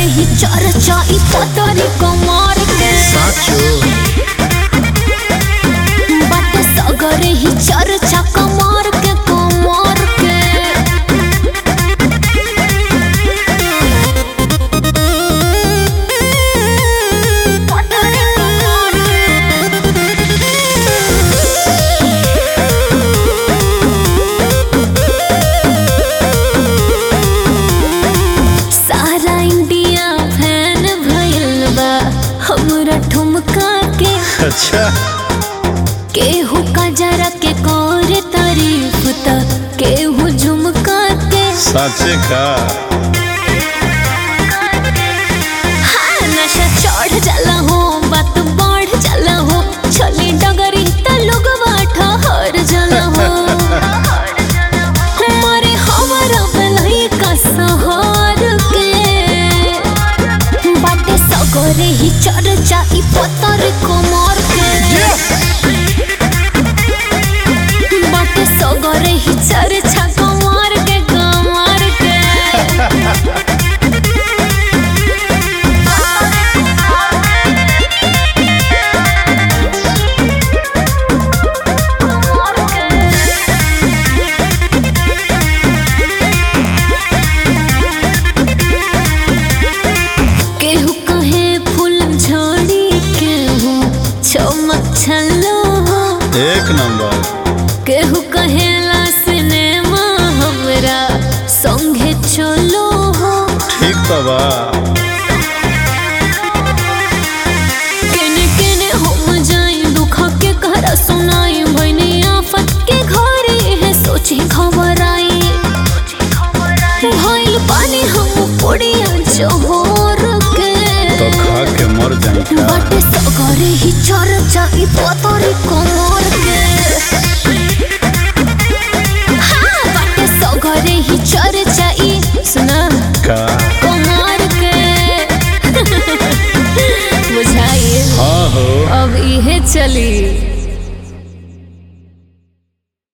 सगरे ही चर्चा ई पतरी कमर के साचो बाटे सगरे ही चर्चा कमर के कमर के पतरी कमर सारा इंडिया फैन भइल बा हमरा ठुमका के अच्छा केहू का जरा के कर तारीफ त केहू झुमका के साचे का हाँ, नशा चढ़ जाला हो बात बढ़ जाला हो छली डगरी त लोगवा ठहर जाला हो हमारे हमारा बेलई का सहर के बाटे सगरे ही चर्चा ई पतर कमर के बाटे सगरे ही चर्चा कमर के कमर के केहू कहे फूल झड़ी केहू चमक छलो हो एक नंबर केहू कहेला सिनेमा हमरा संगे चलो हो ठीक तो बा केने केने हम जाई दुख के कहरा सुनाई भइनी आफत के घरे है सोची खबर आई भइल पानी हम पुड़िया जोहर के तो खा के मर जाई का बाटे सगरे ही चर्चा ई पतरी कमर के हाँ बाटे सगरे ही चर्चा ई सुना का कमर के बुझाइए हाँ हो अब इहे चली